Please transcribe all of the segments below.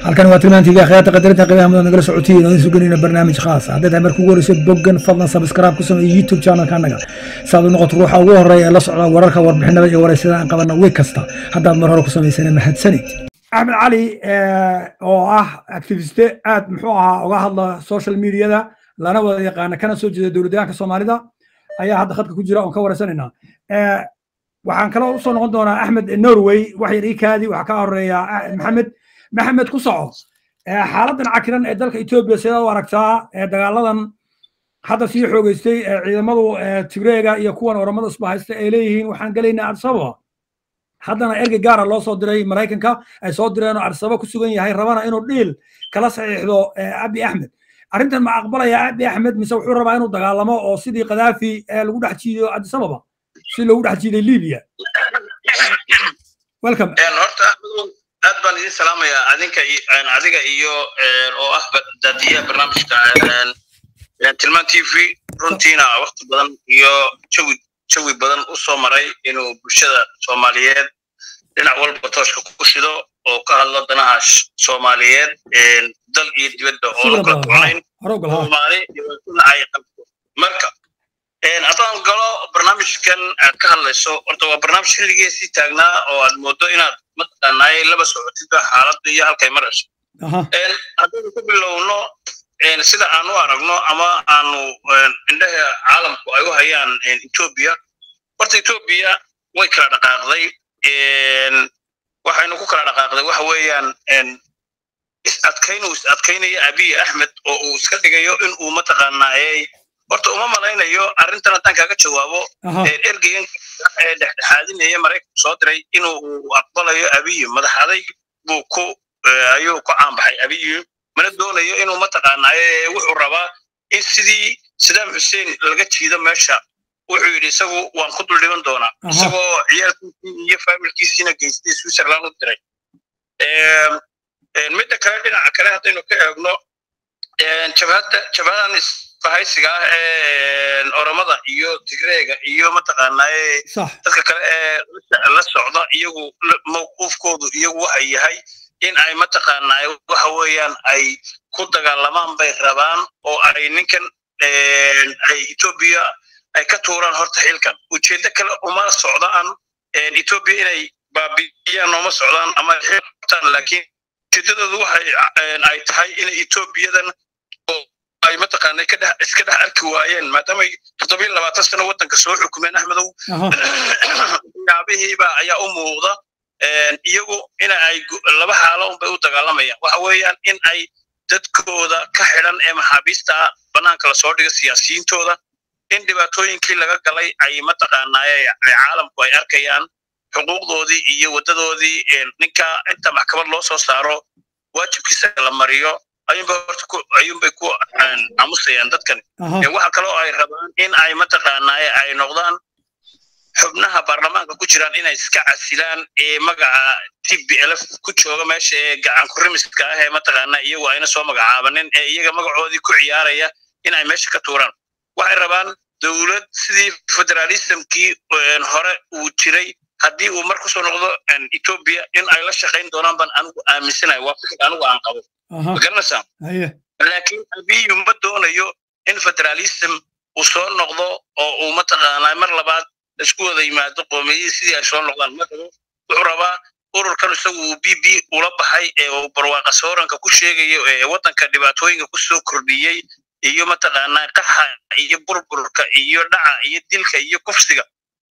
halkan waa tilmaan tv akhyaarta qadarinta qiimaha mudan nagala socotiin oo idin suganayna barnaamij khaas ah haddaad marka ugu horeyso boggan fadlan sabskraib ku sameeyo youtube channelka annaga saad u noqoto ruuxa ugu horeeya ee la socda wararka warbixinada iyo wareysada aan qabana week kasta haddaad mar hore ku samaysana mahadsanid axmed cali oo ah activiste aad muxuu ahaa uga hadla social mediada lana wada yaqaana kana soo jeeda dowladdeegaanka soomaalida ayaa hadda khadka ku jira oon ka wareysanaynaa waxaan kaloo usoo noqon doonaa axmed norway wax yar iikaadi waxaa ka horeeya maxamed maxamed ku soco xaaladan cakiran ee dalka etoobiya sidaad u aragtaa dagaaladan hadda sii xoogeystay ciidamadu tigreega iyo kuwan oramada isbahaysta ay leeyihiin waxaan gelaynaa adsababa haddana ergey gaara loo soo diray maraykanka ay soo direen oo adsaba ku sugan yahay rabana inuu dhiil kala saxiixdo abi axmed arrintan ma aqbalaya abi axmed mise wuxuu rabaa inuu dagaalamo oo sidii kadaafi lagu dhex jiido adisababa si loogu dhex jiiday libya welcome horta aad baan idin salaamayaa adinka adiga iyo oo ah daadiyaha barnaamijka tilmaan t v runtiina wakti badan iyo jawi jawi badan u soo maray inuu bulshada soomaaliyeed dhinac walba tooshka ku shido oo ka hadlo danaha soomaaliyeed dal iyo dibadda oo la kala ducnayn soomaali dhibaatona ay qabto marka haddaan galo barnaamijkan aad ka hadlayso horta waa barnaamij xilligiisii taagnaa oo aad moodo inaad mataqaanaay laba socotidba xaaladda iyo halkay marayso haddaynu ku bilowno sida aan u aragno ama aanu indhaha caalamku ay u hayaan etoobiya horta etoobiya way kala dhaqaaqday waxaynu ku kala dhaqaaqday waxa weeyaan is adkayn uu is adkaynaya abiy axmed oo uu iska dhigayo in uu mataqaanaayey horta uma malaynayo arrintan haddaan kaaga jawaabo ergeyan ee dhexdhexaadinaya maraykanku soo diray inuu aqbalayo abiy madaxaday buu ku ayuu ku caanbaxay abiy mana doonayo inuu mataqaanaaye wuxuu rabaa in sidii sadaam xuseen laga jiido meesha wuxuu yidhi isagu waan ku dul dhiban doonaa isagoo ciyaalkiisii iyo faamilkiisiina geystay switzerland u diray midda kale dhinaca kale haddaynu ka eegno jabhadda jabhadan bahaysiga ah ee oromada iyo tigreega iyo mataqaanaaye dadka kale ee la socda iyagu mawquufkoodu iyagu waxa yahay in ay mataqaanaaye waxa weeyaan ay ku dagaalamaan bay rabaan oo ay ninkan ay etoobiya ay ka tuuraan horta xilkan ujeeddo kale uma socdaan etoobiya inay baabi'iyaan ooma socdaan ama xiltaan laakiin ujeeddadoodu waxay ay tahay inay etoobiyadan ay mataqaanay ka dhex iska dhex arki waayeen maadaamay toddobiyo labaatan sano waddanka soo xukumeen axmedow yaabihiiba ayaa u muuqda iyagu in ay laba xaalo unbay u dagaalamayaan waxa weeyaan in ay dadkooda ka xidhan ee maxaabiista bannaanka lasoo dhigo siyaasiyiintooda in dhibaatooyinkii laga galay ay mataqaanaaye caalamku ay arkayaan xuquuqdoodii iyo waddadoodii ninka inta maxkamad loo soo saaro waajibkiisa la mariyo ayuunbay horta ku ayuunbay ku aamusayaan dadkan waxa kaloo ay rabaan in ay mataqaanaaye ay noqdaan xubnaha baarlamaanka ku jiraan inay iska casilaan ee magaca t b lf ku jooga meesha ee gacan kurimiska ah ee mataqaanaa iyagu ayna soo magacaabanin ee iyaga magacoodii ku ciyaaraya in ay meesha ka tuuraan waxay rabaan dowlad sidii federalismkii hore uu jiray haddii uu mar kusoo noqdo etoobiya in ay la shaqayn doonaan baan anigu aaminsanayo waa fikir anigu aan qabo magaranaysaa laakiin abiyu ma doonayo in federalism uu soo noqdo oo uu mataqaanaa mar labaad isku wada yimaado qoomiyadii sidii ay soo noqdaan ma rabo wuxuu rabaa ururkan isagu uu b b ula baxay ee uu barwaaqa sooranka ku sheegayo ee waddanka dhibaatooyinka ku soo kordhiyey iyo mataqaanaa qaxa iyo burburka iyo dhaca iyo dilka iyo kufsiga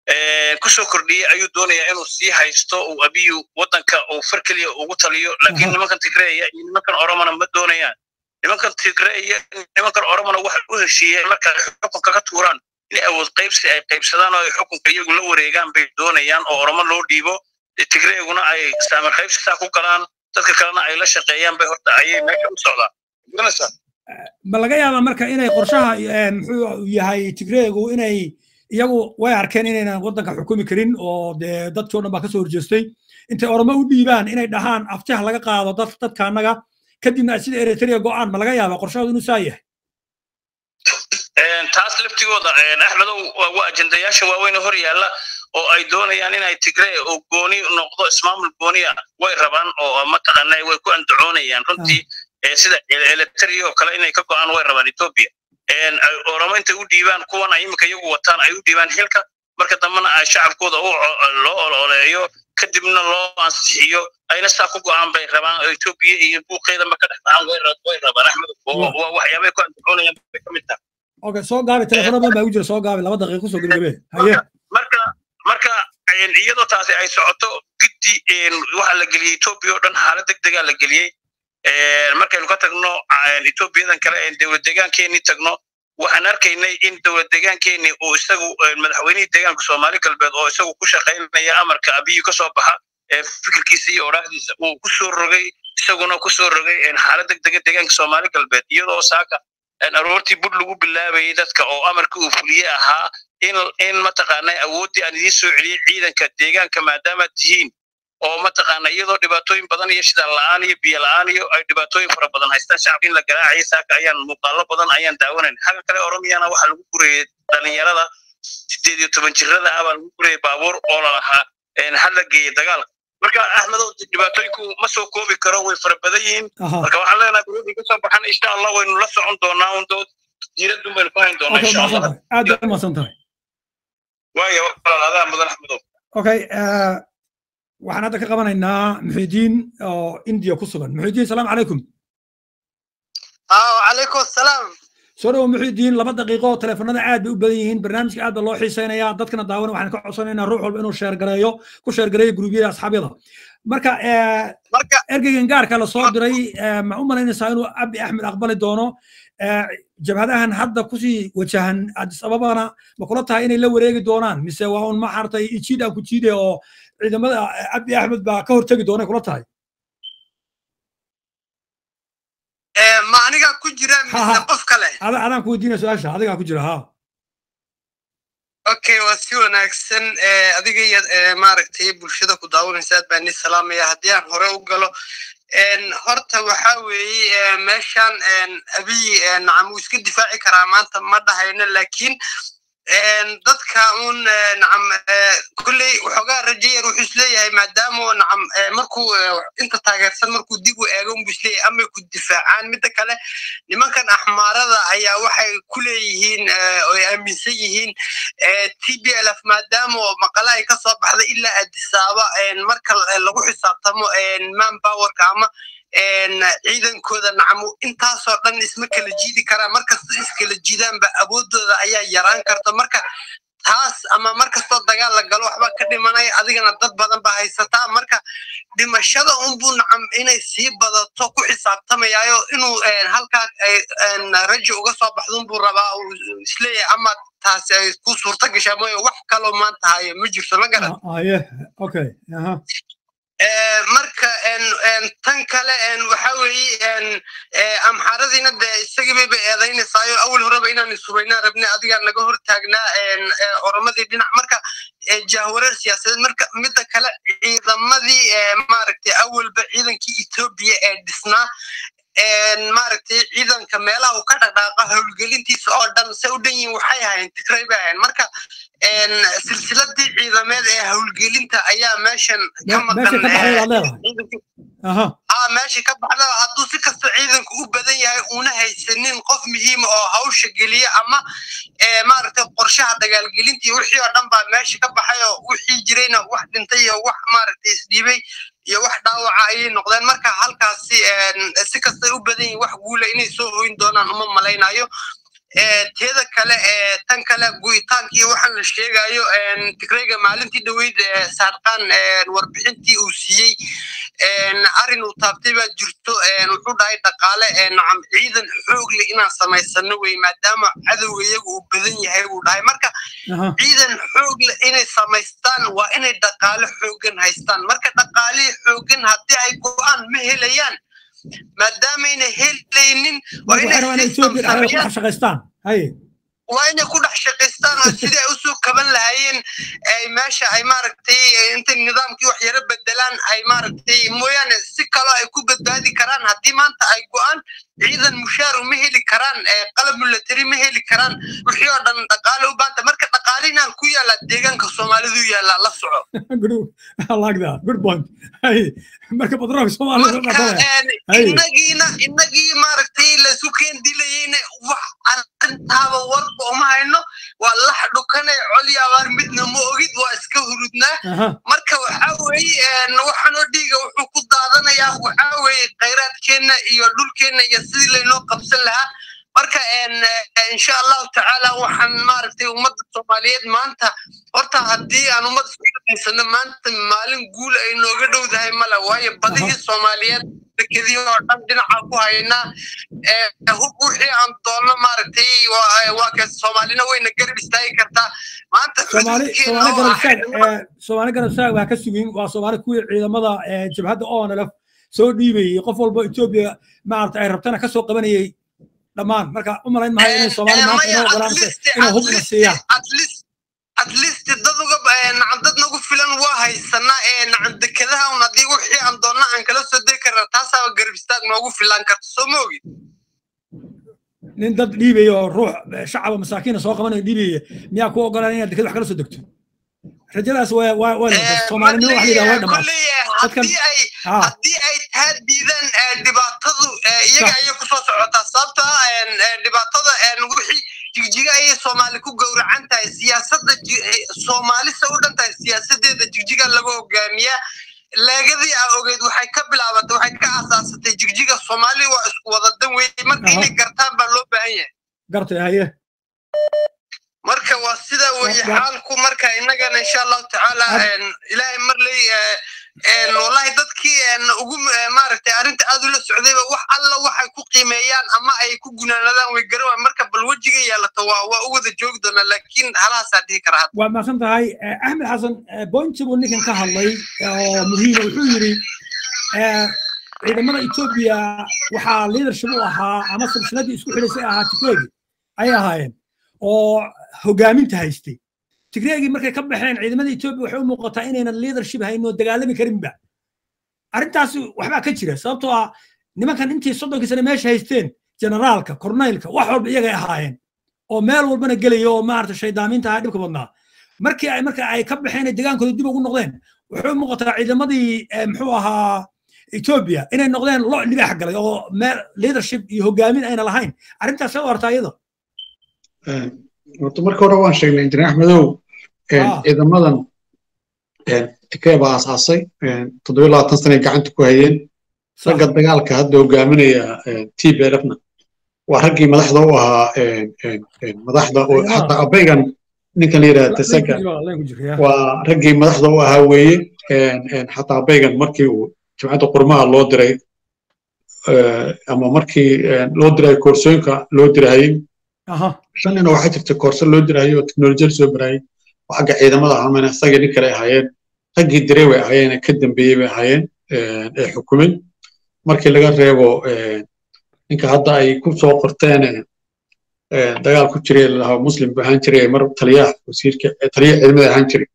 kusoo kordhiyey ayuu doonayaa inuu sii haysto uu abiyu waddanka uu far keliya ugu taliyo laakiin nimankan tigreeya iyo nimankan oromana ma doonayaan nimankan tigreeya nimankan oromana waxay u heshiiyeen marka ay xukunka ka tuuraan in awood qaybsi ay qaybsadaan oo ay xukunka iyagu la wareegaan bay doonayaan oo oromo loo dhiibo tigreeguna ay saamir qaybsi saa ku galaan dadka kalena ay la shaqeeyaan bay horta ayay meesha u socdaan ma laga yaabaa marka inay qorshaha muxuu yahay tigreegu inay iyagu way arkeen inaynan waddanka xukumi karin oo dee dadkii o dhan baa kasoo horjeestay intay oromo u dhiibaan inay dhahaan aftiha laga qaado dad dadka annaga kadibna sida eritrea go'aan ma laga yaabaa qorshahoodu inuu saa yahay taas laftigooda axmedow waa ajendayaasha waaweyn hor yaalla oo ay doonayaan inay tigree oo gooni noqdo ismaamul gooniya way rabaan oo mataqaanaa way ku andacoonayaan runtii sida eletri oo kale inay ka go'aan way rabaan ethiopia oramo intay u dhiibaan kuwan ay imika iyagu wataan ay u dhiibaan xilka marka dambena ay shacabkooda loo ololeeyo kadibna loo ansixiyo ayna saa ku go'aan bay rabaan oo ethiopia iyo buuqeedanba ka dhex dhacaan way rabaan axmed waa waxyaabay ku andacoonayaan bay ka mid tahay okay soo gaabi telefono badan baa ugu jira soo gaabi laba daqiiqo kusoo gebagabe haye marka marka iyadoo taasi ay socoto giddi waxa la geliyey ethiopia oo dhan xaalad deg degaa la geliyey markaynu ka tagno ethiopiyadan kale dowlad deegaankeenii tagno waxaan arkaynay in dowlad deegaankeenii uu isagu madaxweynihii deegaanka soomaali galbeed oo isagu ku shaqaynaya amarka abiyu ka soo baxa fikirkiisa iyo odhaahdiisa uu ku soo rogay isaguna ku soo rogay xaalad deg dega deegaanka soomaali galbeed iyadoo saaka aroortii bud lagu bilaabayay dadka oo amarkii uu fuliye ahaa in in mataqaanaa awooddii aan idiin soo celiyey ciidanka deegaanka maadaamaad tihiin oo mataqaana iyadoo dhibaatooyin badan iyo shidaal la'aan iyo biyo la'aan iyo ay dhibaatooyin fara badan haystaan shacabka in la garaacayay saaka ayaan muuqaalo badan ayaan daawanayn xagga kale oromiyana waxaa lagu gurayay dhalinyarada sideed iyo toban jirada ah baa lagu gurayay baabuur oo lalahaa ha la geeyey dagaalka marka axmedow dhibaatooyinku ma soo koobi karo way fara badan yihiin marka waxaan leenahay guruudii ka soo baxan insha allah waynu la socon doonaa un dood diiradun baynu ku hayn doonaa insha allah aad bay umahadsan tahay waayo walaal adaa mudan axmedow okay waxaan hadda ka qabanaynaa muxidiin oo indiya ku sugan muxidiin salaamu calaykum calaykum asalaam soo dhawo muxidiin laba daqiiqo teleefanada aad bay u badan yihiin barnaamijka aad baa loo xiiseynayaa dadkana daawana waxaan ka codsanaynaa ruux walba inuu sheergareeyo ku sheergareeyo gurubyada asxaabyada marka ergeygan gaarka la soo diray ma u malaynaysaa inuu abi axmed aqbali doono jabhadahan hadda kusii wajahan adis ababana ma kula tahay inay la wareegi doonaan mise waa un ma xartay ijiid aan ku jiide oo ciidamada abi axmed baa ka hortegi doonay kula tahay ma anigaa ku jira mise qof kale adaan ku weydiinaya su-aasha adigaa ku jira ha okay waa si wanaagsan adiga iyo maaragtay bulshada ku daawanaysa aad baan ni salaamaya haddii aan hore u galo horta waxa weeye meeshan abiy nacam wuu iska difaaci karaa maanta ma dhahayno laakiin dadka un nacam kulley waxoogaa rajayer wuxuu isleeyahay maadaama nacam markuu inta taageersan markuu dib u eego unbu isleeyahay amay ku difaacaan midda kale nimankan axmaarada ayaa waxay ku leeyihiin oy aaminsan yihiin t b l f maadaama maqale ay kasoo baxday ilaa adisaaba marka lagu xisaabtamo man powerka ama ciidankooda nacamo intaasoo dhan isma kala jiidi karaan markasta iskala jiidaanba awoodooda ayaa yaraan karta marka taas ama markastoo dagaal la galo waxba ka dhimanaya adigana dad badan ba haysataa marka dhimashada unbuu nacam inay sii badato ku xisaabtamayaayo inuu halkaa rajo uga soo baxdunbuu rabaa uu isleeyahay ama taasi ay ku suurta gashaa mooye wax kaloo maanta hayo ma jirto ma garan okay marka tan kale waxa weeye amxaaradiina de isagiibay bay eedaynaysayo awal horeba inaan isuraynaa rabnay adigaa naga hor taagnaa oromadii dhinac marka jahwareer siyaasadeed marka midda kale ciidamadii maaragtay awalba ciidankii etoobiya ee dhisnaa maaragtay ciidanka meelaha uu ka dhaqdhaaqa howlgelintiisa oo dhan se u dhan yihin waxay ahayn tigray bay ahayn marka silsiladii ciidameed ee howlgelinta ayaa meeshan ka maqan meeshii ka baxda hadduu si kasta ciidanku u badan yahay una haysanin qof muhiima oo hawsha geliya ama maaragtay qorshaha dagaalgelintii wixii oo dhan baa meesha ka baxay oo wixii jirayna wax dhintay iyo wax maaragtay isdhiibay iyo wax dhaawaca ayay noqdeen marka halkaasi si kastay u badan yihin wax guula inay soo hoyn doonaan uma malaynayo teeda kale tan kale gu'itaankii waxaan la sheegayo tigrayga maalintii dhoweyd saarqaan warbixintii uu siiyey arrin uu taabtay baa jirto wuxuu dhahay dhaqaale nacam ciidan xoog leh inaan samaysano wey maadaama cadowga iyagu uu badan yahay buu dhahay marka ciidan xoog leh inay samaystaan waa inay dhaqaale xoogan haystaan marka dhaqaalihii xoogan haddii ay go'aan ma helayaan maadaamayna helaynin waa inay shaqaystaan haye waa inay ku dhex shaqaystaan oo sidii ay usoo kaban lahaayeen ay meesha ay maaragtay intay nidaamkii wax yaro bedelaan ay maaragtay mooyaane si kaloo ay ku badbaadi karaan haddii maanta ay go-aan ciidan mushaaru ma heli karaan qalab milatari ma heli karaan wixii oo dhan dhaqaale u baanta marka dhaqaalina ku yaala deegaanka soomaalidu yaala la soco marka batroolka soomaalida inagiina inagii maaragtay laysu keen dilayeyna wax arrintaaba warba uma hayno waa lax dhukane coli abaar midna ma ogid waa iska hurudnaa marka waxa weeye waxaanoo dhiiga wuxuu ku daadanayaa waxa weeye khayraadkeenna iyo dhulkeenna iyo sidii laynoo qabsan lahaa marka insha allahu tacaala waxaan maaragtay ummadda soomaaliyeed maanta horta haddii aan ummadda iskuhaysano maanta maalin guul ay nooga dhowdahay male waayo badihii soomaaliyeed dekedii oo dhan dhinaca ku haynaa hub wixii aan doonno maaragtay waa ka soomaalina wayna garab istaagi kartaa maanta soomaali garab istaag waa ka sugin waa soomaali kuwii ciidamada jabhadda onlf soo dhiibayay qof walba etoobiya maarata ay rabtana kasoo qabanayay dhammaan marka u malayn mahay inay soomaali maanta inoo ogolaanse inay hub ina siiyaan at least dad uga nacan dad nagu filan waa haysanaa ee nacan dekedaha un haddii wixii aan doonna aan kala soo degi karna taasaaba garab istaag noogu filan karta soo ma ogid nin dad dhiibaya oo ruux shacaba masaakiina soo qabanayo dhiibaya miyaa ku ogolaan inaad deked wax kala soo degto rajadaas waa waa waa soomaalinimo wax layidhaha way dhamaatay haddii ay taa diidaan dhibaatadu iyaga ayay kusoo socotaa sababta dhibaatada wixii jigjiga ayay soomaali ku gowracan tahay siyaasadda soomaalisa u dhan tahay siyaasadeeda jigjiga laga hogaamiyaa leegadii aa ogeyd waxay ka bilaabatay waxay ka asaasatay jigjiga soomaali waa isku wadadan weeye marka inay gartaan baa loo baahan yahay gartay haye marka waa sida weye xaalku marka innagana insha allahu tacaala ilaahay marley wallahi dadkii ugu maaragtay arrinta aad ula socdayba wax alla waxay ku qiimeeyaan ama ay ku gunaanadaan way garan marka bal wejiga yeelato waa waa u wada joogi doona laakiin halahaasaa dhihi kara hadda waa mahadsan tahay axmed xasan bointi buu ninkan ka hadlay oo muhiima wuxuu yidhi ciidamada etoobiya waxaa leadership u ahaa ama silsiladii isku xidhaysay ahaa tigreegi ayay ahaayeen oo hogaaminta haystay tigreegii markay ka baxeen ciidamada etoobiya waxay u muuqataa inaynan leadership hayn oo dagaalami karinba arrintaasi waxbaa ka jira sababtoo ah nimankan intii soddonkii sane meesha haysteen generaalka korneylka wax walba iyagay ahaayeen oo meel walbana gelaya oo maarata shaydaaminta ahaa dhibka badnaa markii ay marka ay ka baxeen degaankooda dib ugu noqdeen waxay u muuqataa ciidamadii muxuu ahaa etoobiya inay noqdeen lo libaax galay oo meel leadership iyo hogaamin ayna lahayn arrintaas see u artaa iyada horta marka hore waan sheegnay injineer axmedow ciidamadan tikee baa aasaasay toddobiyo labaatan sanay gacanta ku hayeen ragga dagaalka hadda hogaaminaya t b lfna waa raggii madaxda u ahaa madaxda hataa abaygan ninkan la yidhaha tesega waa raggii madaxda u ahaa weeye xataa abaygan markii uu jimcadda qurmaha loo diray ama markii loo diray koorsooyinka loo dirahayey shan nina waxaa jirta koorso loo dirahayey oo teknolojiyada soo barayey oo xagga ciidamada ahaameen isagii nin kale ahaayeen raggii diray way ahaayeen ka dambeeyey bay ahaayeen ee xukumay markii laga reebo ninka hadda ay ku soo qorteen dagaal ku jiray lalahaa muslim bu ahaan jiray mar taliyaha wasiirka taliyaha ciidamada ahaan jiray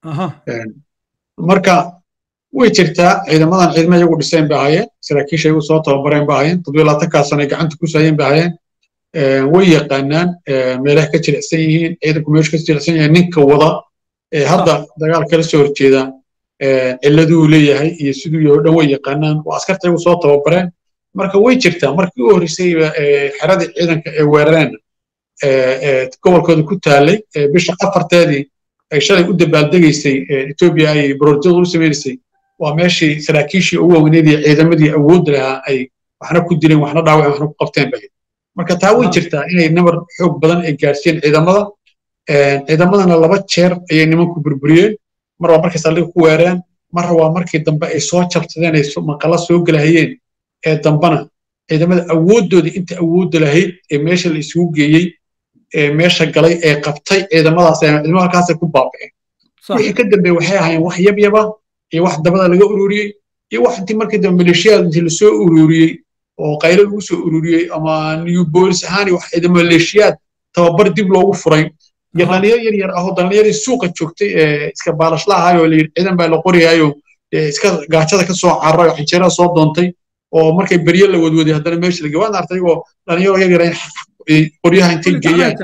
marka way jirtaa ciidamadan ciidama iyagu dhiseen bay ahaayeen saraakiisha iyagu soo tababareen bay ahaayeen toddobiyo labaatankaa sano ay gacanta ku saayeen bay ahaayeen way yaqaanaan meelaha ka jilicsan yihiin ciidanku meeshu ka jilicsan yahay ninka wada hadda dagaal kala soo horjeeda ciladuu leeyahay iyo siduu yahay o dhan way yaqaanaan waa askarta iyagu soo tababareen marka way jirtaa markii u horreysayba xeradii ciidanka ee weerareen gobolkooda ku taalay bisha afarteedii ay shalay u dabaaldegaysay etoobiya ay bororjada u samaynaysay waa meeshii saraakiishii ugu weyneed iyo ciidamadii awoodda lahaa ay waxna ku dileen waxna dhaawaceen waxna ku qabteen bay marka taa way jirtaa inay nabar xoog badan ay gaarsiiyeen ciidamada ciidamadana laba jeer ayay nimanku burburiyeen mar waa markay saldhiga ku weereen mar waa markii dambe ay soo jabsadeen ay maqala soo gelahayeen ee dambana ciidamada awooddoodii inta awoodda lahayd ee meesha la isugu geeyey ee meesha galay ee qabtay ciidamadaas ciidamada halkaasay ku baaba'een wixii ka dambeeye waxay ahaayeen wax yabyaba iyo wax dabada laga ururiyey iyo wax intii markii dambe maleeshiyaad intii lasoo ururiyey oo qaylo lagu soo ururiyey ama new bolis ahaan iyo wax ciidamo maleeshiyaad tababar dib loogu furay iyo dhalinyaro yar yar ahoo dhalinyaradii suuqa joogtay ee iska baalashlaha ahayoo layidhi ciidan baa la qoriyaayo iska gaajada ka soo cararay oo xinjeerada soo doontay oo markay berye la wadwaday haddana meesha lagey waan artay oo dhalinyaro yar yar qoryaha intay geeyaan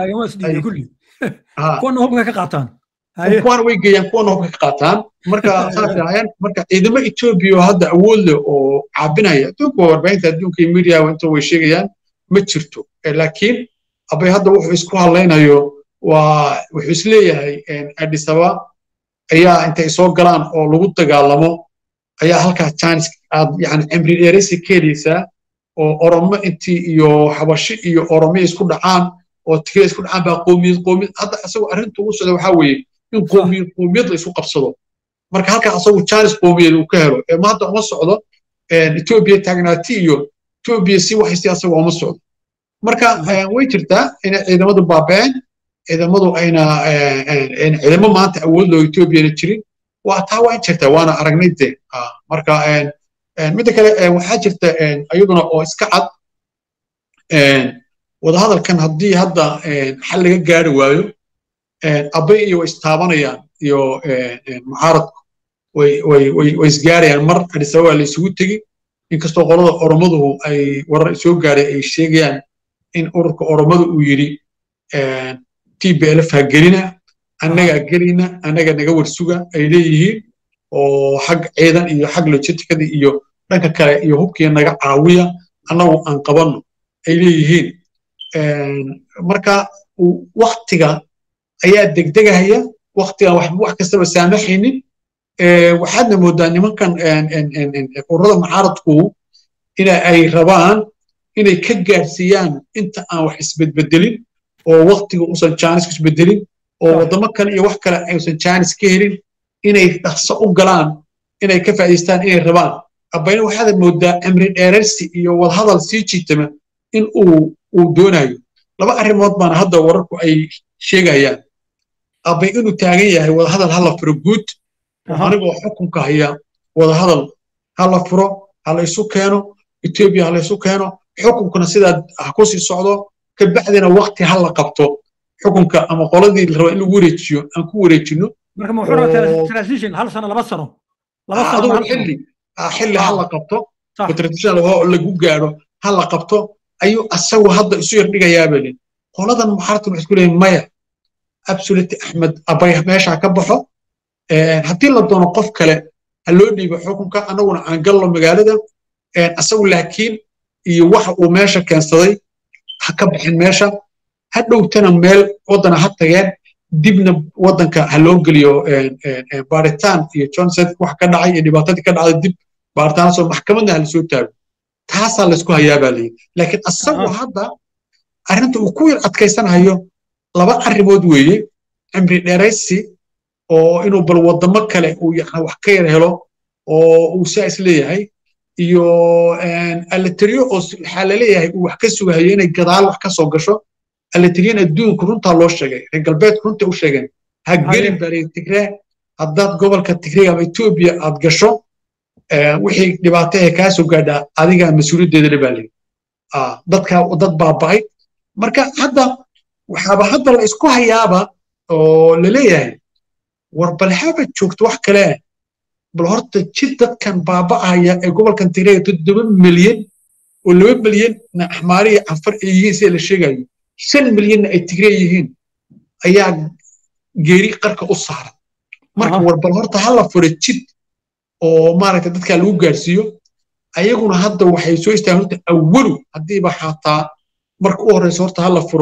kuwana hubka ka qaataan kuwana way geeyaan kuwana hubka ka qaataan marka saasay ahaayeen marka ciidamo etoobiya oo hadda awood leh oo caabinaya adduunka warbaahinta adduunka iyo media inta way sheegayaan ma jirto laakiin abay hadda wuxuu isku hadlaynayo waa wuxuu isleeyahay adisaba ayaa intay soo galaan oo lagu dagaalamo ayaa halkaa chance aad yani cimri dheeraysi ka helaysaa oo oromo intii iyo xabashi iyo oromiya isku dhacaan oo tigre isku dhacaan baa qoomiyad qoomiyad hadda asagoo arrinta ugu socda waxaa weeye in qoomiyad qoomiyad la isku qabsado marka halkaa asagu chance qoomiyad uu ka helo ee ma hadda uma socdo etoobiya taagnaati iyo etoobiya si waxaysi asaga uma socdo marka way jirtaa inay ciidamadu baaba'een ciidamadu ayna ciidamo maanta awood loo etoobiyana jirin waa taa waa in jirtaa waana aragnay de marka midda kale waxaa jirta iyaduna oo iska cad wadahadalkan haddii hadda xal laga gaari waayo abay iyo way istaabanayaan iyo mucaaradku way isgaarayaan mar adisababa la isugu tegi inkastoo qolada oromaduhu ay warar soo gaaray ay sheegayaan in ururka oromadu uu yidhi tblf ha gelina annagaa gelina annaga naga warsuga ay leeyihiin oo xag ciidan iyo xag logisticada iyo dhanka kale iyo hubkiya naga caawiya annagu aan qabanno ay leeyihiin marka waktiga ayaa degdegahaya waktigan wax kastaba saamaxaynin waxaadna moodaa nimankan ururada mucaaradku ina ay rabaan inay ka gaarsiiyaan inta aan wax isbedbedelin oo waktiga usan jaanis isbedelin oo waddamo kale iyo wax kale aysan jaanis ka helin inay dhaqso u galaan inay ka faa'iidaystaan inay rabaan abayna waxaad moodaa cimri dheerarsi iyo wadahadal sii jiitama in uu uu doonayo laba arrimood baana hadda wararku ay sheegayaan abay inuu taagan yahay wadahadal hala furo guud anigoo xukunka haya wadahadal hala furo hala isu keeno etoobiya hala isu keeno xukunkuna sidaa ha ku sii socdo kabacdina wakti hala qabto xukunka ama qoladii la raba in lagu wareejiyo aan ku wareejino marka ma wuxuu rabaa transition hal sano laba sano laba sano adigu xilli xilli hala qabto transition lagu gaadho hala qabto ayuu asagu hadda isu yar dhigayaabelin qoladan muxaartan waxay isku leeyihin maya absolute axmed abay meesha ka baxo haddii la doono qof kale ha loo dhiibo xukunka annaguna aan gallo magaalada asagu laakiin iyo waxa uu meesha keensaday ha ka baxin meesha ha dhowtana meel waddana ha tageen dibna waddanka ha loo geliyo baaritaan iyo johnson wax ka dhacay iyo dhibaatadii ka dhacday dib baaritaanasoo maxkamadna ha lasoo taago taasaa laysku hayaa baa layidhi laakiin asagu hadda arrinta uu ku yar adkaysanayo laba arrimood weeye cimri dheeraysi oo inuu bal waddamo kale uu yana wax ka yar helo oo uu saa is leeyahay iyo alateriyo oo waxaa laleeyahay uu wax ka sugahayo inay gadaal wax ka soo gasho alateriyan adduunku runtaa loo sheegay reer galbeedku runta u sheegeen ha gelin bari tigree haddaad gobolka tigreega ama etoobiya aad gasho wixii dhibaato ee kaa soo gaadhaa adigaa mas-uuliyaddeeda le baa layidhi dadka dad baaba'ay marka hadda waxaaba hadda la isku hayaaba oo laleeyahay war bal haba joogto wax kale bal horta jid dadkan baaba'aya ee gobolkan tigreega toddoba milyan oo laba milyan na axmaari iyo canfar ay yihiin sida la sheegayo shan milyanna ay tigree yihiin ayaa geeri qarka u saaran marka war bal horta hala fura jid oo maaragta dadkaa lagu gaarsiiyo ayaguna hadda waxay soo istaagen horta awalu haddiiba xataa marka u horeysa horta hala furo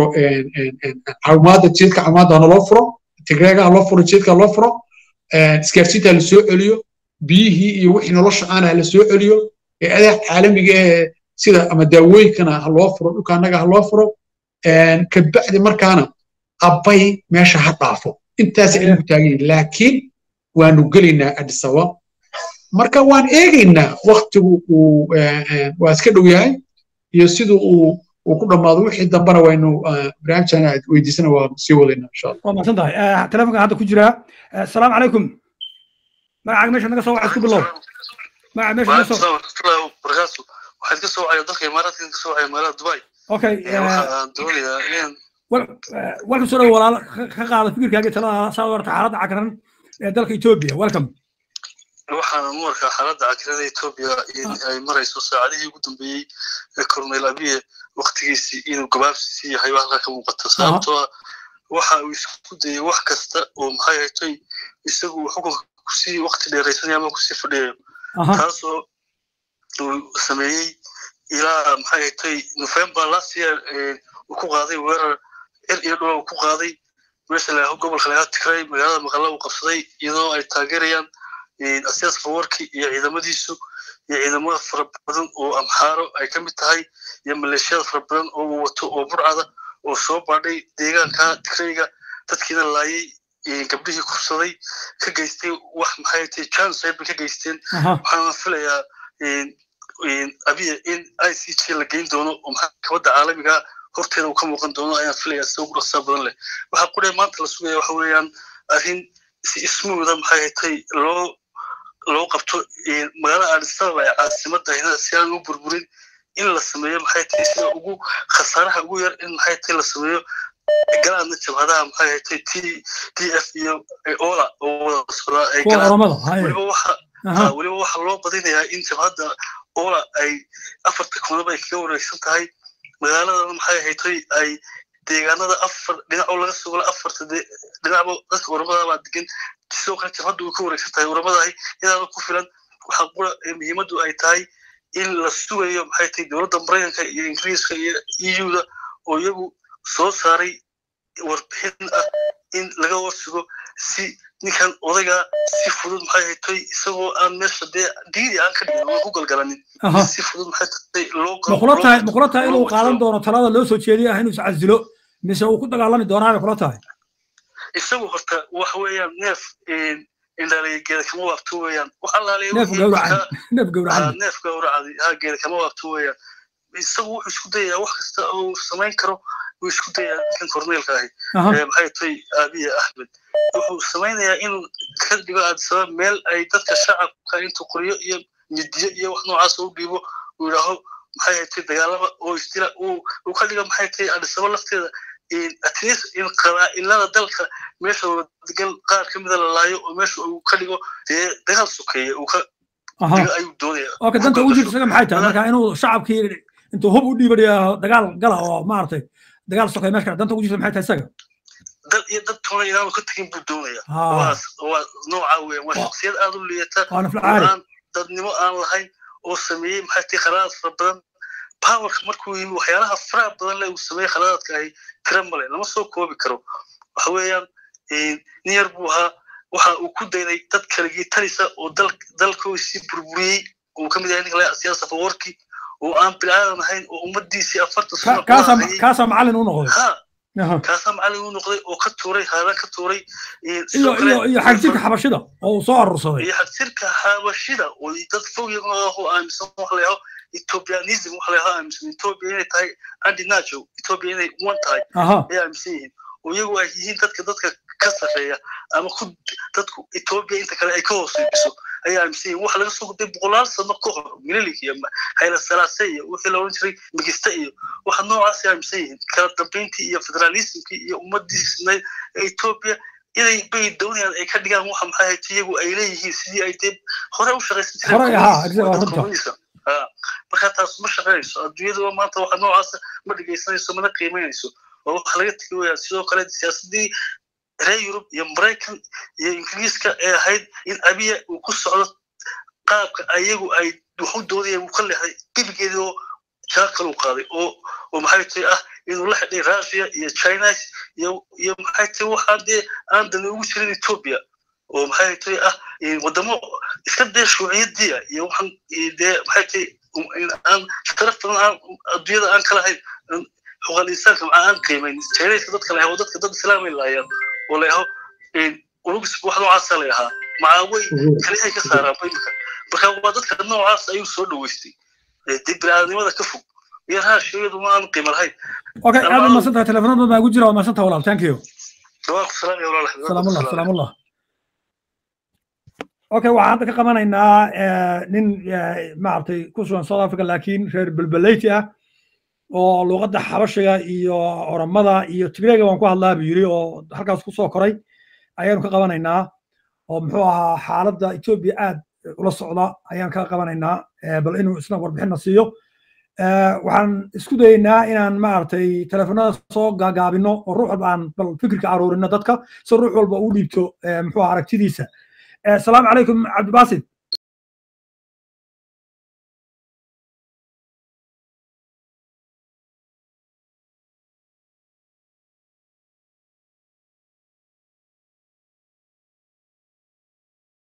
caawimaada jidka caawimaada hanaloo furo tigreega haloo furo jidka haloo furo isgaarsiinta hala soo celiyo biyihii iyo wixii nolosha aana hala soo celiyo ee adeeg caalamiga ee sida ama daawooyinkana haloo furo dhulka annaga haloo furo kabacdi markaana abbay meesha ha dhaafo intaas aynu taagan laakiin waanu gelaynaa adisaba marka waan eegaynaa waktigu uu waa iska dhow yahay iyo siduu uu uu ku dhammaado wixii dambana waynu barnaamijana weydiisana waa sii wadaynaa insha allah waa mahadsan tahay telefonka hadda ku jira asalaamu calaykum magacaaga meesha naga soo waxa isku bilow magaca meesha naga soo waxaad ka soo wacaya dalka imaaraadka ka soo wacaya magaalada dubai okay waxaan doonayaa inaan welcome soo dhow walaalo ka qaada fikirkaaga talada saa warta xaaladda cakran ee dalka etoobiya welcome waxaan u arkaa xaaladda cakirada etoobiya in ay marayso saacadihii ugu dambeeyey ee cornel abiye waktigiisii inuu gabaabsiisii yahay baa halkaa ka muuqata sababtoo ah waxa uu isku dayay wax kasta oo maxay haytay isagu uu xukunka kusii wakti dheeraysanaya ama kusii fadhiyayo taasoo uu sameeyey ilaa maxay haytay november last year uu ku qaaday weerar cir iyo dhula uu ku qaaday meesha la gobolka laga tigray magaalada maqalla uu qabsaday iyadoo ay taageerayaan asiyaas fawarki iyo ciidamadiisu iyo ciidamada fara badan oo amxaaro ay ka mid tahay iyo maleeshiyada fara badan oo uu wato oo burcada oo soo baadhay deegaanka tigrayga dadkiina laayay gabdhihii kursaday ka geystay wax maxay tahay jansayr bay ka geysteen waxaana filayaa abiya in i c g la geyn doono oo maxkamadda caalamiga horteeda uu ka muuqan doono ayaan filayaa sida ugu dhaqsaa badan leh waxaa qudhe maanta la sugaya waxa weeyaan arrin si ismuuda maxay haytay loo loo qabto magaalada aadisababa ee caasimadda hinada si aan u burburin in la sameeyo maxay tahay sida ugu khasaaraha ugu yar in maxay tahay la sameeyo galaadna jabhadaha maxay haytay t d f iyo ola oo wada socdaa ay weliba waxa weliba waxaa loo badinayaa in jabhadda ola ay afarta koonaba ay kaga wareegsan tahay magaaladana maxay haytay ay deegaanada afar dhinac oo laga sugala afarta dhinacba dadka oramadabaa degan sidoo kale jabhadda way ka wareegsan tahay oramadahay inaana ku filan waxaa qura muhiimaddu ay tahay in la sugayo maxay tahay dowladda maraykanka iyo ingiriiska iyo eu-da oo iyagu soo saaray warbixin ah in laga warsugo si ninkan odayga si fudud maxay haytay isagoo aan meesha dee diidi aan ka dhigin oo ku galgalanin si fudud maxay tahay loo makula tahay makula tahay inuu qaadan doono talada loo soo jeediya ah inuu iscasilo mise uu ku dagaalami doonaa bay kula tahay isagu horta waxa weeyaan neef indhaliya geeda kama waabto weeyaan wax allaaliya neef gawracan neef gawracan neef gawracadi ha geeda kama waabto weeyaan isagu wuxuu isku dayayaa wax kasta oo samayn karo wuu isku dayayaa ninkan korneelka ahi maxay tahay abiya axmed wuxuu samaynayaa inuu ka dhigo aadisabab meel ay dadka shacabka intuu qoryo iyo midiyo iyo wax noocaas u dhiibo uu yidhaaho maxay haytay dagaalama oo isdila uu ka dhigo maxay tahay aadisabab lafteeda atleast in qabaa'ilada dalka meesha degan qaar ka mida la laayo oo meesha uu ka dhigo dee dagaal sokeeye uu ka dhigo ayuu doonaya okay danta ugu jirta isaga maxay tahay marka inuu shacabkii intuu hub u dhiibanayo dagaal gala oo maaragtay dagaal sokeeye meesha danta ugu jirta maxay tahay isaga dad iyo dad toona inaanu ka tegin buu doonaya waa nooca weyan waa shaksiyad aad u liidata aan dadnimo aan lahayn oo sameeyey maxay tahay qaraaraad fara badan powerka markuu yimi waxyaalaha faraha badan le uu sameeyey khalaadaadka ahi tira male lama soo koobi karo waxa weeyaan nin yar buu ahaa waxa uu ku dayday dad kaligii talisa oo dalkoisii burburiyey uu ka mid yahay ninka siyaasa fawarki oo aan bilaadan ahayn oo ummadiisii afartan sano kaasaa macallin u noqday kaasaa macallin u noqday oo ka tuuray haadan ka tuuray iyo iyo iyo xagjirka xabashida oo uu soo arursaday iyo xagjirka xabashida oo dad fog yago aaminsan wax la yaho ethiopianism waxa la yahaa aaminsan ethiopia inay tahay andinacho ethiopia inay uwan tahay ayay aaminsan yihiin oo iyagu ay yihiin dadka dadka ka sarreeya ama ku dadku ethiopia inta kale ay ka hooseyso ayay aaminsan yihiin waxa laga soo gudbay boqolaal sano ka hor mililik iyo hayla salaase iyo wixii la odhan jiray migista iyo waxa noocaas ay aaminsan yihiin kala dambeyntii iyo federalismkii iyo ummadiisna ethiopia inay bay doonayaan ay ka dhigaan waxa maxay ahayd iyagu ay leeyihiin sidii ay dee hore u shaqaysan jireen marka taas ma shaqaynayso adduunyada maanta waxa noocaasa ma dhegaysanayso mana qiimaynayso oo waxa laga tegi waya sidoo kale siyaasadii reer yurub iyo maraykan iyo ingiriiska ee ahayd in abiya uu ku socdo qaabka ayagu ay waxu doodaya uu ka leexday gebigeedii oo jaakal uu qaaday oo oo maxay tahay ah inuu la xidhay russia iyo china iyo iyo maxay tahay waxaan dee aan dani ugu jirin ethiopia oo maxay tahay ah wadamo iska dee shuuciyadiia iyo waxaan dee maxay tahay aan sharaf badan aan adduunyada aan kala hayn xuquuqal insaanka maxaa aan qiimayn chinaiska dadka la yaho dadka dad islaamay laayaan oo la yaho urugis wax noocaasa la yahaa macaawey kalihay ka saaraan imika marka waa dadka noocaas ayuu soo dhaweystay dee biniaadanimada ka fog iyo raashiyadu ma aan qiimo lahayn okay aad u masan tahay telefoonada baa ugu jira waa masan tahay walaal thank you waa ku salaamaya walaal salaamullah salaamullah okay waxaan hadda ka qabanaynaa nin maaragtay ku sugan south africa laakiin reer belbeleyti ah oo luuqadda xabashiga iyo oromada iyo tigreega waan ku hadlaa buu yiri oo halkaas ku soo koray ayaanu ka qabanaynaa oo muxuu ahaa xaaladda etoobiya aad ula socda ayaan ka qabanaynaa bal inuu isna warbixinna siiyo waxaan isku dayeynaa inaan maaragtay teleefonada soo gaagaabino oo ruux walba aan bal fikirka aruurino dadka si ruux walba uu dhiibto muxuu ahaa aragtidiisa asalaamu calaykum cabdibaasid